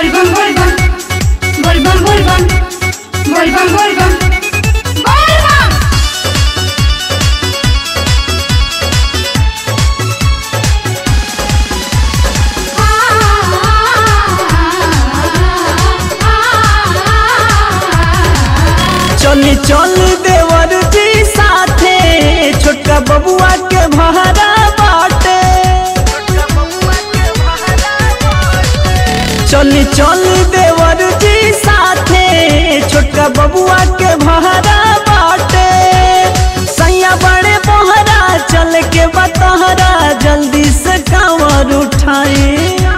बोलबम बोलबम बोलबम बोलबम बोलबम बोलबम बोलबम चली चल देवर जी साथे छोटका बबुआ के भहरा बाटे चली चल देवर जी साथे छोटका बबुआ के भहरा बाटे सैया बड़े मोहरा चल के बतहरा जल्दी से कांवर उठाई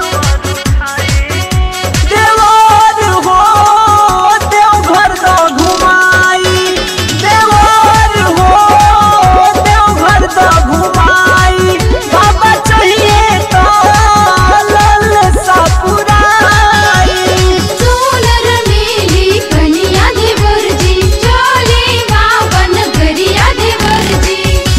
देवर हो देवघर द घुमाई देवर हो देवघर द घुमाई बाबा चाहिए तो ललसा पुराई सोनर मेली कनिया देवर जी चले बाबन गरिया देवर जी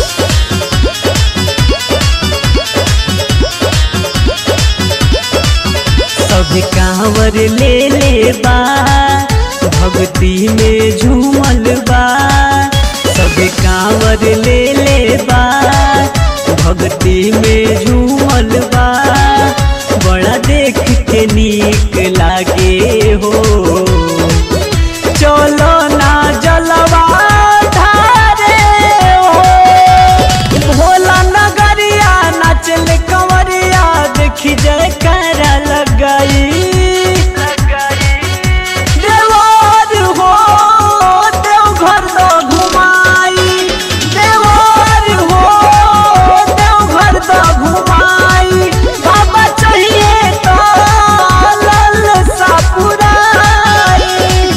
सब कांवर ले ले बा भक्ति में झूमल बा सब कांवर ले ले बा भक्ति में झूमल बा बड़ा देख के नीक लागे हो चलो ना जलवा धारे हो भोला नगरिया नाचल कंवरिया देखी जय कर लगाई देवर हो देवघर दो घुमाई देवर हो देवघर दो घुमाई बाबा चाहिए तो ललसा पुराई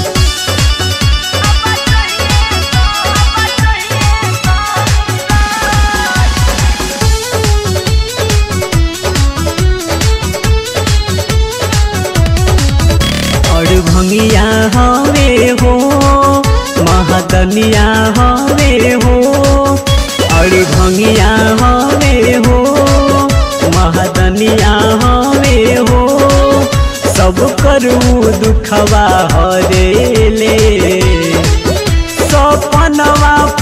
और भंगिया हवे हो महादनिया हवे हो और भंगिया हवे हो महादनिया हवे हो सब करू दुखवा हरे ले सपनवा